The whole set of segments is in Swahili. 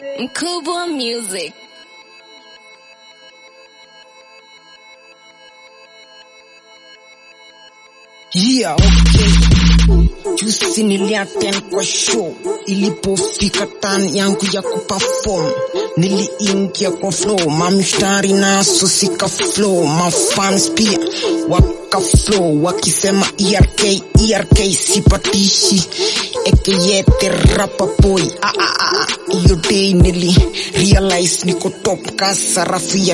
Mkubwa Music. Yeah, okay. Juzi niliattend kwa show, ilipofika tan yangu ya kuperform niliingia kwa flow, mamshtari naso sika flow, mafans pia waka flow wakisema ERK ERK sipatishi ekeyete rapa boy ah, ah, ah. Iyo day nili realize niko top ka sarafu ya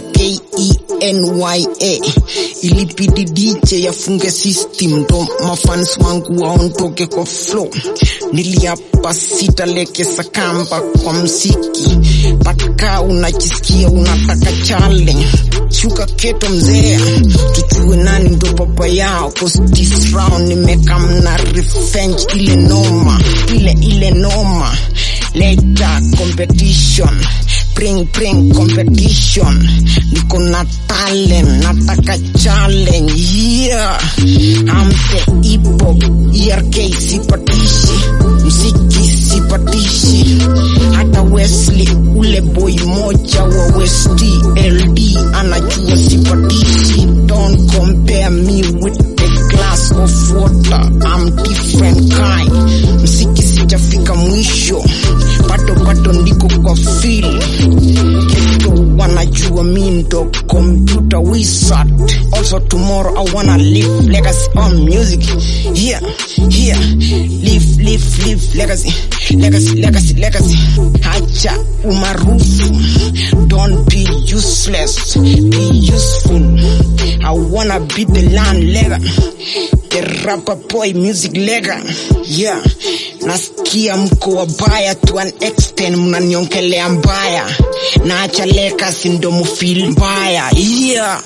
KENYA ilibidi DJ yafunge system ndo mafans wangu waondoke kwa flow niliapa sitalekesa kamba kwa mziki paka unajisikia unataka challenge shuka keto mzee tujue nani ndo baba yao cause this round nimekamna revenge ile noma ile ile noma leta competition bring bring competition niko na talent nataka challenge yeah I'm the hip hop ERK sipatishi mziki sipatishi hata Wesley ule boy moja wa West LD anajua sipatishi don't compare me with the glass of water I'm different kind mziki sijafika mwisho bado bado ndiko kwa feel keto wanajua mi ndo computer wizard also tomorrow I wanna live legacy on music here here live live live legacy legacy legacy legacy hacha umaarufu don't be useless be useful I wanna be the land lega the rapper boy music lega yeah nasikia mko wabaya to an extent mnaniongelea mbaya naacha legacy ndo mufil mbaya yeah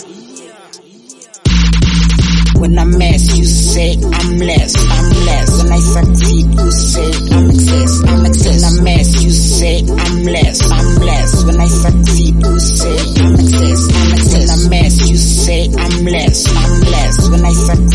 When I mess, you say I'm less, I'm less. When I succeed, you say I'm excess, I'm excess. When I mess, you say I'm less, I'm less. When I succeed, you say I'm excess, I'm excess. When I mess, you say I'm less, I'm less. When I succeed,